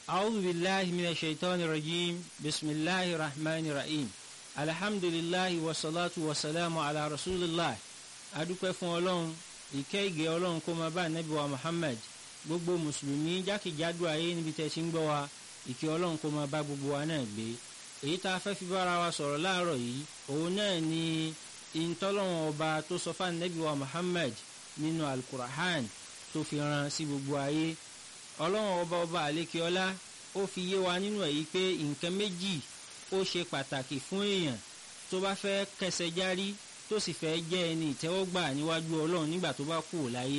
أعوذ بالله من الشيطان الرجيم بسم الله الرحمن الرحيم الحمد لله والصلاة والسلام على رسول الله adúpẹ́ fún ọlọ́run ìkẹ́ ìgẹ́ ọlọ́run kó máa bá ànábì wa Muhammad gbogbo mùsùlùmí jákèjádò ayé níbi tẹ́ ti ń gbọ́ wa ìkẹ́ ọlọ́run kó máa bá gbogbo wa náà gbé èyí tá a fẹ́ fi bára wa sọ̀rọ̀ láàárọ̀ yìí òun náà ni ìtọ́lọ́run ọba tó sọ fún ànábì wa Muhammad nínú alukurahan tó fi rán sí gbogbo ayé ọlọ́run ọba ọba àlékeọlá ó fi yé wa nínú èyí pé nǹkan méjì ó ṣe pàtàkì fún èèyàn tó bá fẹ́ kẹsẹ̀ járí tó sì fẹ́ jẹ́ ẹni ìtẹ́wọ́gbà níwájú ọlọ́run nígbà tó bá kú láyé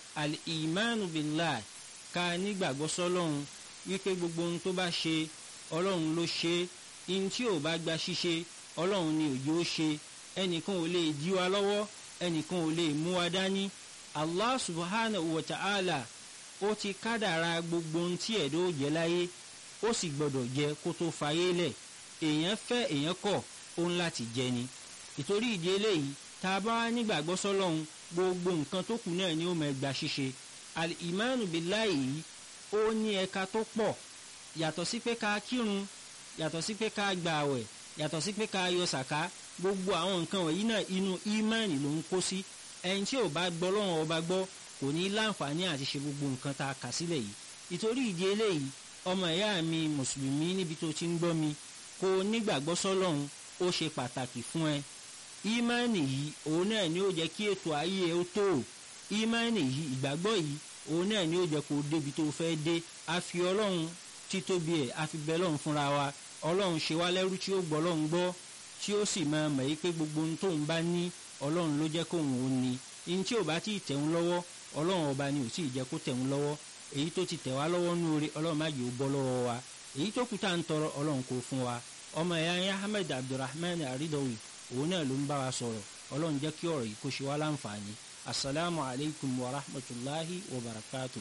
al-imanu billah ká nígbàgbọ́ sọ́lọ́run wípé gbogbo ohun tó bá ṣe ọlọ́run ló ṣe ihun tí ò bá gba ṣíṣe ọlọ́run ni òjò ó ṣe ẹnìkan ò lè dí wa lọ́wọ́ ẹnìkan ò lè mú wa dání allah subhanahu wa ta'ala ó ti kádàra gbogbo ohun tí ẹ̀dọ́ ò jẹ́ láyé ó sì gbọ́dọ̀ jẹ kó tó fayé lẹ̀ èèyàn fẹ́ èèyàn kọ̀ ó ń láti jẹ ni ìtorí ìdí eléyìí tá a bá wá nígbàgbọ́ sọ́lọ́run gbogbo nǹkan tó kù náà ni ó mọ ẹgbà ṣíṣe al-imanu billahi yìí ó ní ẹ̀ka tó pọ̀ yàtọ̀ sí pé ká kírun yàtọ̀ sí pé ká gba àwẹ̀ yàtọ̀ sí pé ká yọ sàká gbogbo àwọn nǹkan wọ̀nyí náà inú ìmánì ló ń kó sí ẹni tí ò bá gbọ́ lọ́wọ́ ọba gbọ́ kò ní láǹfààní àti ṣe gbogbo nǹkan tá a kà sílẹ̀ yìí ìtorí ìdí eléyìí ọmọ ìyá mi mùsùlùmí níbi tó ti ń gbọ́ mi kó nígbàgbọ́ sọ́lọ́run ó ṣe pàtàkì fún ẹ ìmánì yìí òun náà ni ó jẹ́ kí ètò ayé ẹ ó tó ìmánì yìí ìgbàgbọ́ yìí òun náà ni ó jẹ́ kó débi tó fẹ́ dé a fi ọlọ́run títóbi ẹ̀ a fi bẹ lọ́run fúnra wa ọlọ́run ṣe wá lẹ́rú tí ó gbọ́ ọlọ́run gbọ́ tí ó sì máa mọ̀ yí pé gbogbo ohun tóun bá ní ọlọ́run ló jẹ́ kóun ó ní ihun tí ò bá tí ì tẹ̀hún lọ́wọ́ ọlọ́run ọba ni ò tí ì jẹ́ kó tẹ̀hún lọ́wọ́ èyí tó ti tẹ̀ wá lọ́wọ́ nú oore ọlọ́run má jẹ́ ó bọ́ lọ́wọ́ wa èyí tó kù tá à ń tọrọ ọlọ́run kò fún wa ọmọ ẹ̀yà yẹn Ahmed Abdulrahman Aridawi òun náà ló ń bá wa sọ̀rọ̀ ọlọ́run jẹ́ kí ọ̀rọ̀ yìí kó ṣe wá láǹfààní asalaamu alaykum wa rahmatulahi wa barakatu.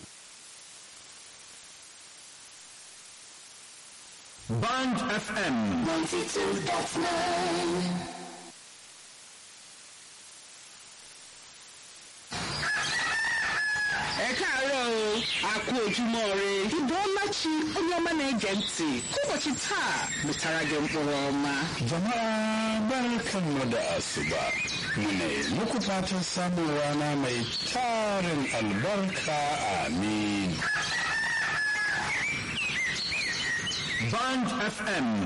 Band FM. 92.9. ẹ káàárọ̀ o a kú ojúmọ́ ire Ibuọmachi onye ọma na-ege ntị ụbọchị taa mụtara gị mkpụrụ ọma Jama'a barkanmu da asuba. Mune muku fatan samun rana mai tarin albarka amin. Band FM